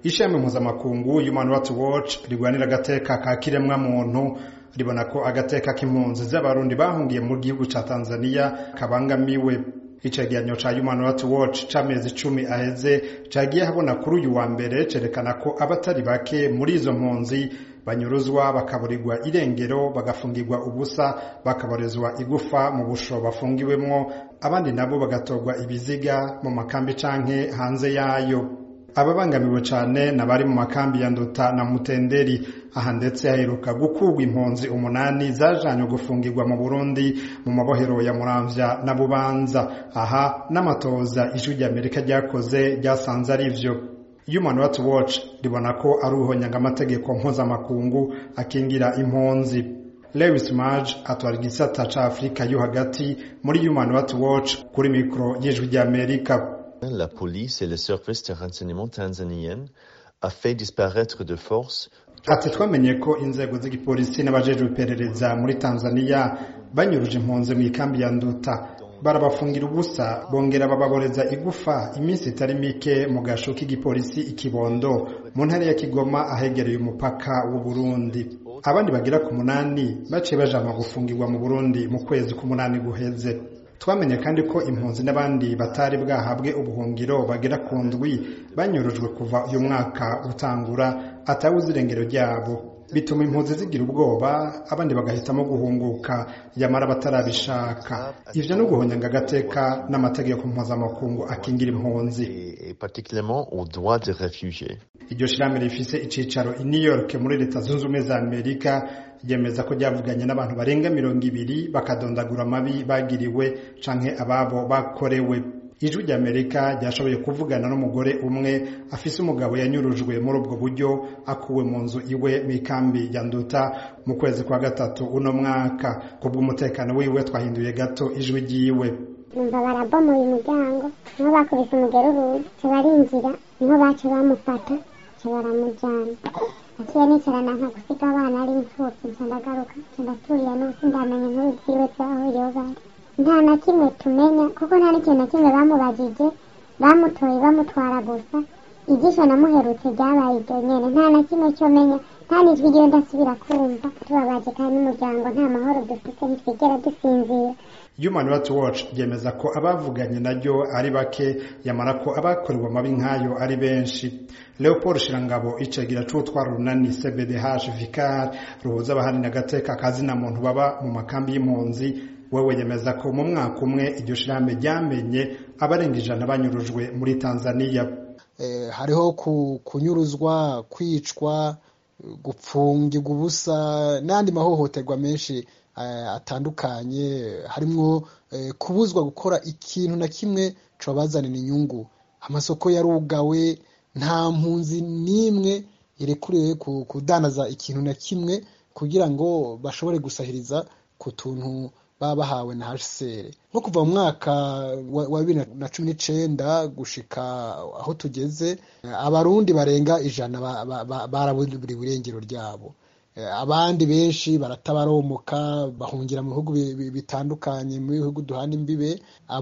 ishami mpuzamakungu human rights watch rigwanira agateka ka kiremwa muntu ribona ko agateka k'impunzi z'abarundi bahungiye mu gihugu ca tanzania kabangamiwe icegeranyo ca human rights watch c'amezi icumi aheze cagiye habona kuri uyu wa mbere cerekana ko abatari bake muri izo mpunzi banyuruzwa bakaburirwa irengero bagafungirwa ubusa bakaborezwa igufa mu busho bafungiwemwo abandi nabo bagatorwa ibiziga mu makambi canke hanze yayo ababangamiwe cane nabari mu makambi ya nduta na mutenderi aha ndetse haheruka gukurwa impunzi umunani zajanywe gufungirwa mu burundi mu mabohero ya muramvya na bubanza aha n'amatoza ijwi ry'amerika ryakoze ryasanze ari vyo human rights watch ribona ko ari uruhonyanga amategeko mpuzamakungu akingira impunzi lewis maj atwara igisata ca afurika yo hagati muri human rights watch kuri mikoro y'ijwi ry'amerika La police et les services de renseignement tanzaniennes a fait disparaître de force ati twamenye ko inzego z'igipolisi n'abajejwe iperereza muri tanzania banyuruje impunzi mu ikambi ya nduta barabafungira ubusa bongera bababoreza igufa iminsi itari mike mu gasho k'igipolisi ikibondo mu ntara ya kigoma ahegereye umupaka w'u burundi abandi bagera ku munani baciye bajanwa gufungirwa mu burundi mu kwezi k'umunani guheze twamenye kandi ko impunzi n'abandi batari bwahabwe ubuhungiro bagera ku ndwi banyurujwe kuva uyu mwaka utangura atawuzi irengero ryabo bituma impunzi zigira ubwoba abandi bagahitamo guhunguka yamara batarabishaka ivyo no guhonyanga agateka n'amategeko mpuzamakungu akingira impunzi et particulièrement aux droits des réfugiés. iryo shirahamwe rifise icicaro i new york muri leta zunze ubumwe za amerika ryemeza ko ryavuganye n'abantu barenga mirongo ibiri bakadondagura amabi bagiriwe canke ababo bakorewe ijwi ry'amerika ryashoboye kuvugana n'umugore umwe afise umugabo yanyurujwe muri ubwo buryo akuwe mu nzu iwe mu ikambi ya nduta mu kwezi kwa gatatu uno mwaka kubw'umutekano wiwe twahinduye gato ijwi ryiwe numva barabomoye umuryango niho bakubise umugeruru ca barinjira niho baca bamufata ca baramujana naciye nicarana nka gusiga abana ari imfuvyi nca ndagaruka nca ndaturira n'ubusi ndamenya inkuru ziwe zaho iyo bari nta na kimwe tumenya kuko nta n'ikintu na kimwe bamubajije bamutoye bamutwara gusa igisho namuherutse ryabaye iryo nyene nta na kimwe cyo menya nta n'ijwi ryiwe ndasubira kumva tubabaje kandi n'umuryango nta mahoro dufite ntitwigera dusinzira human rights watch ryemeza ko abavuganye naryo ari bake yamara ko abakorewe amabi nk'ayo ari benshi leopold shirangabo icegira c'utwara urunani cbdh vicar ruhuza abaharanira agateka kazina muntu baba mu makambi y'impunzi wewe yemeza ko mu mwaka umwe iryo shirahamwe ryamenye abarenga ijana banyurujwe muri tanzania eh, hariho ku, kunyuruzwa kwicwa gupfungirwa ubusa n'andi mahohoterwa menshi eh, atandukanye harimwo eh, kubuzwa gukora ikintu na kimwe cobazanira inyungu amasoko yarugawe nta mpunzi n'imwe irekuriwe kudanaza ikintu na kimwe kugira ngo bashobore gusahiriza ku tuntu baba bahawe na HCR nko kuva mu mwaka wa bibiri na cumi n'icenda gushika aho tugeze abarundi barenga ijana baraburiwe irengero ryabo abandi benshi baratabaromoka bahungira mu bihugu bitandukanye mu bihugu duhana imbibe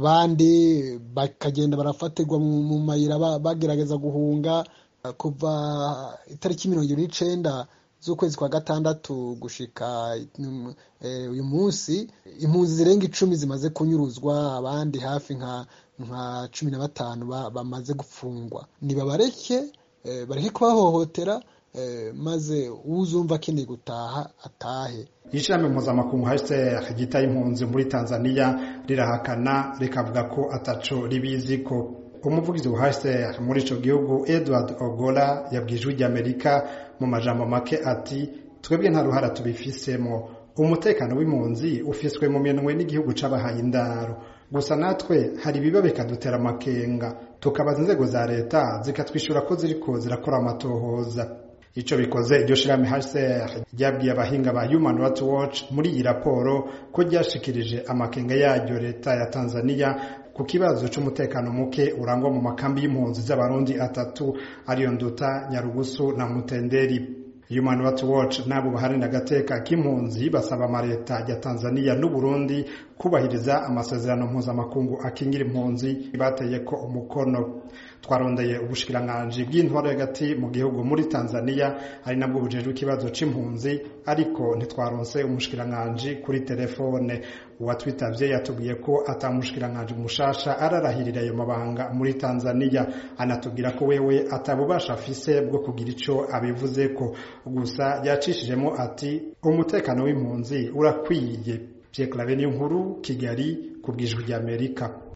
abandi bakagenda barafatirwa mu mayira bagerageza guhunga kuva itariki mirongo ibiri n'icenda z'ukwezi kwa gatandatu gushika uyu munsi impunzi zirenga icumi zimaze kunyuruzwa abandi hafi nka nka cumi na batanu bamaze gufungwa nibabareke bareke kubahohotera maze uzumva akeneye gutaha atahe ishirahamwe mpuzamakungu hcr ryita impunzi muri tanzania rirahakana rikavuga ko ataco ribiziko umuvugizi wa hcr muri ico gihugu edward ogola yabwiye ijwi ry'amerika mu majambo make ati twebwe nta ruhara tubifisemo umutekano w'impunzi ufiswe mu minwe n'igihugu c'abahaye indaro gusa natwe hari ibiba bikadutera amakenga tukabaza inzego za leta zikatwishyura ko ziriko zirakora amatohoza ico bikoze iryo shirahamwe HCR ryabwiye abahinga ba Human Rights Watch muri iyi raporo ko ryashikirije amakenga yaryo leta ya Tanzania ku kibazo c'umutekano muke urangwa mu makambi y'impunzi z'abarundi atatu ariyo nduta nyarugusu na mutenderi Human Rights Watch nabo baharanira agateka k'impunzi basaba amaleta ya Tanzania n'Uburundi kubahiriza amasezerano mpuzamakungu akingira impunzi bateye ko umukono twarondeye ubushikiranganji bw'intwaro hagati mu gihugu muri tanzania ari nabwo bujejwe ikibazo c'impunzi ariko ntitwaronse umushikiranganji kuri telefone uwatwitavye yatubwiye ko ata mushikiranganji mushasha ararahirira ayo mabanga muri tanzania anatubwira ko wewe atabubasha afise bwo kugira ico abivuzeko gusa yacishijemo ati umutekano w'impunzi urakwiye Pierre Claver Nkuru Kigali ku bwijwi ry'Amerika